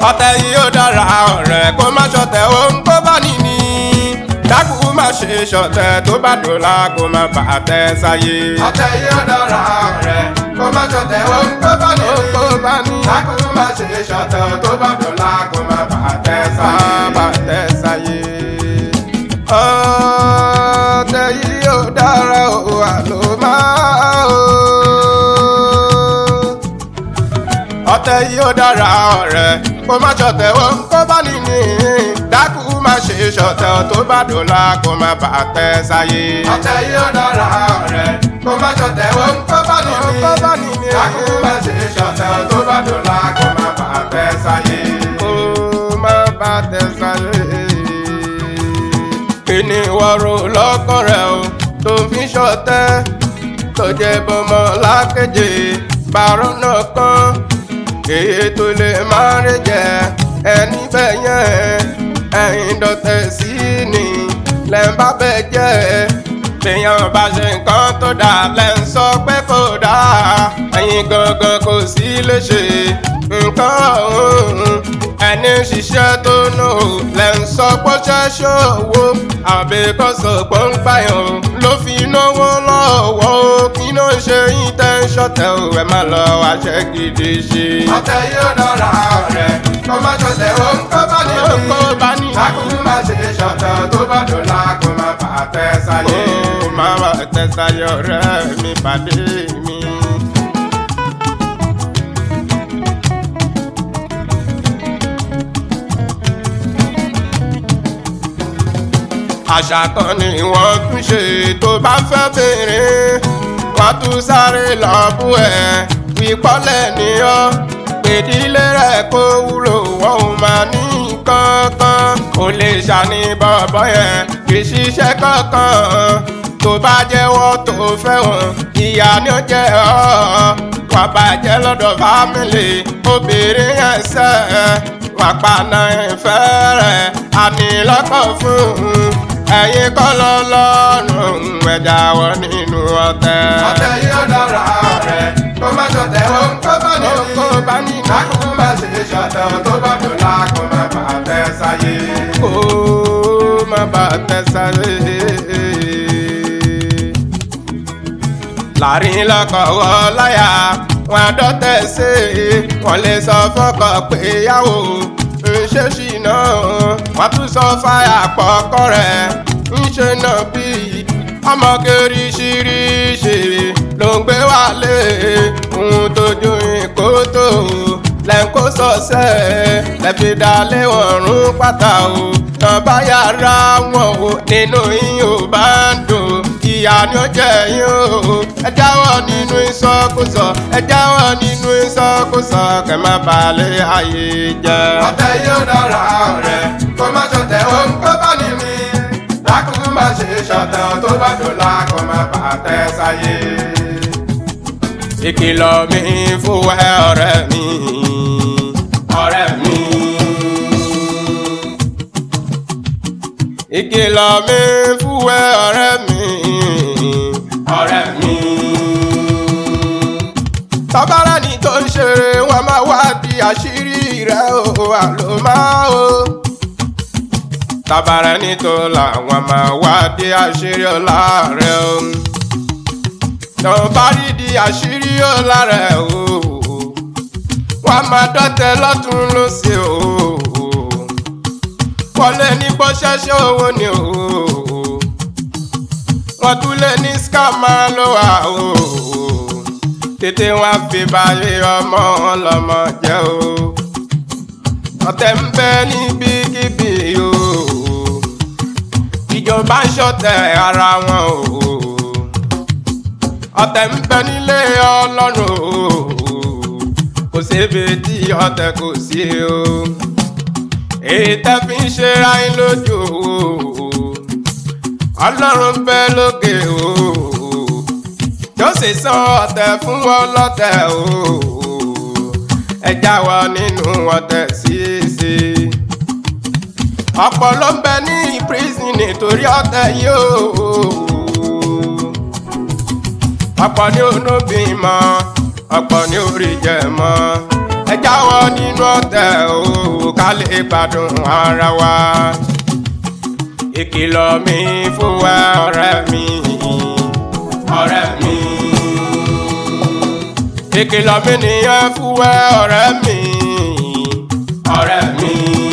ọ̀tẹ̀ yìí ó dára ọ̀rẹ́ kó má ṣọ̀tẹ̀ ohun tó bá níní dákú má ṣe ṣọ̀tẹ̀ tó bá dòla kó má bà á tẹ́ sáyé. ọ̀tẹ̀ yìí ó dára ọ̀rẹ́ kó má ṣọ̀tẹ̀ ohun tó bá ní. ohun tó bá ní dákú má ṣe ṣọ̀tẹ̀ tó bá dọ̀la kó má bà á tẹ́ má sáyé. bà á tẹ́ sáyé. ọ̀tẹ̀ yìí ó dára o àlọ́ máa o. ọ̀tẹ̀ yìí ó dára ọ̀rẹ́ kó má ṣọ̀tẹ̀ ohun tó bá níní dákú má ṣe ṣọ̀tẹ̀ tó bá dòla kó má bà á tẹ́ sáyé. ọ̀tẹ̀ yìí ó dára ọ̀rẹ́ kó má ṣọ̀tẹ̀ ohun tó bá ní. ohun tó bá níní dákú má ṣe ṣọ̀tẹ̀ tó bá dọ̀la kó má bà á tẹ́ sáyé. kó má bà á tẹ́ sáyé. kí ni wọ́n rò lọ́kàn rẹ̀ o tó fi ṣọ̀tẹ̀ tó jẹ́ bọ́mọ lákejì bàrọ̀ náà kan èyí tó lè máa rí jẹ ẹni bẹ́ẹ̀ yẹn ẹ̀yin dọ̀tẹ̀ sí ni lẹ́ ń bá bẹ́ẹ̀ jẹ́ téèyàn bá ṣe nǹkan tó dáa lẹ́ ń sọ pé kò dáa ẹ̀yin gangan kò sí léṣe nǹkan ọ̀hún ẹni ṣiṣẹ́ tó nù lẹ́ ń sọ pé ṣẹ́ ṣòwò àbíkọ́sọ̀ pọ́ńpáyọ̀ ló fi náwó lọ́wọ́ kí ló ń ṣe yín tẹ́ ń ṣọ̀tẹ̀ ò ẹ má lọ wáṣẹ́ gidi ṣe. ọ̀tẹ̀ yìí ó dára ọ̀rẹ́ kó má ṣọ̀tẹ̀ ohun tó bá ní. Ohun tó bá ní. dákú má ṣe ṣọ̀tẹ̀ tó bá dọ̀la kó má bà á tẹ́ sáyé. Ó máa wà tẹ́sayọ̀ rẹ̀ mi pàdé mi. àṣà kan ni wọ́n tún ṣe tó bá fẹ́ bèrè wọ́n tún sáré lọ bú ẹ̀ wípọ́lẹ̀ ní ọ́ pèdílé rẹ̀ kó wúlò wọ́n ò máa ní kankan kò lè ṣàní bọ̀bọ̀ yẹn kì í ṣiṣẹ́ kankan tó bá jẹ́wọ́ tó fẹ́ wọn ìyá ni ó jẹ́ ọ́ wà bàjẹ́ lọ́dọ̀ fámìlì obìnrin yẹn sẹ́ wà paná ìfẹ́ rẹ̀ àní lọ́kọ̀ fún un ẹ̀yin kọ́ lọ lọ́rùn ẹ̀dá wọ nínú ọ̀tẹ̀. ọ̀tẹ̀ yìí ó dára ọ̀rẹ́ kó má ṣọ̀tẹ̀ ohun tó bá ní. Ohun tó bá ní. dákú má ṣe ṣọ̀tẹ̀ tó bá dọ̀la kó má bà á tẹ́ sáyé. kó má bà tẹ́ sáré. láàrin lọ́kọ̀ọ́ láyà wọn àdọ́tẹ̀ ṣe wọ́n lè sọ fọ́kọ pé yàwó ń ṣe ṣìnà wọ́n tún sọ fáyà pọ̀kọ́ rẹ̀ ń ṣe náà bí ọmọge ríṣiríṣi ló ń gbé wálé ohun tójú ìkótó lẹ́ńkó sọ̀sẹ̀ lẹ́fi dalé wọn rún pátá o tán bá yára wọn o nínú yín ò bá ń dùn ìyá ni ó jẹ yín o ẹ jáwọ́ nínú ìsọkúsọ ẹ jáwọ́ nínú ìsọkúsọ kẹ má balẹ̀ ayé jẹ́. ọ̀tẹ̀ yìí ó dára ọ̀rẹ́ kó má ṣọ̀tẹ̀ ohun tó bá ní mi. dákú má ṣe ṣọ̀tẹ̀ tó bá dọ̀la kó má bà á tẹ́ sáyé. ìkìlọ̀ mi fún ẹ ọ̀rẹ́ mi ọ̀rẹ́ mi. ìkìlọ̀ mi fún ẹ ọ̀rẹ́ mi ọ̀rẹ́ mi. tọ́bárà ni tó ń ṣeré wọn máa wá di àṣírí rẹ̀ o àlọ́ máa o. tọ́bárà ni tó làwọn máa wá di àṣírí ọ̀la rẹ̀ o tó bá rí di àṣírí ó lára ẹ̀ o wọ́n á máa dọ́tẹ̀ lọ́tún lọ́sẹ̀ o wọ́n lé ní bó ṣẹ́ṣẹ́ owó ni o wọ́n tún lé ní skama ló wà o tètè wọn á fi báyé ọmọ ọlọmọ jẹ́ o ọ̀tẹ̀ ń bẹ níbikíbi o ìjọba ń ṣọ̀tẹ̀ ara wọn o ọ̀tẹ̀ ń bẹ nílé ọlọ́run o kò sébi tí ọ̀tẹ̀ kò sí o èyí tẹ́ fi ń ṣe ra yín lójú o ọlọ́run ń bẹ lókè o yóò sì san ọ̀tẹ̀ fún wọn lọ́tẹ̀ o ẹ jáwọ́ nínú ọ̀tẹ̀ ṣíṣe ọ̀pọ̀ ló ń bẹ ní prison nítorí ọ̀tẹ̀ yìí o ọ̀pọ̀ ní onóbìn mọ́ ọ̀pọ̀ ní orí jẹ mọ́ ẹja jáwọ́ nínú ọ̀tẹ̀ o ká lè gbádùn ara wa. ìkìlọ̀ mi fún wa ọ̀rẹ́ mi ọ̀rẹ́ mi. ìkìlọ̀ mi nìyẹn fún wa ọ̀rẹ́ mi ọ̀rẹ́ mi.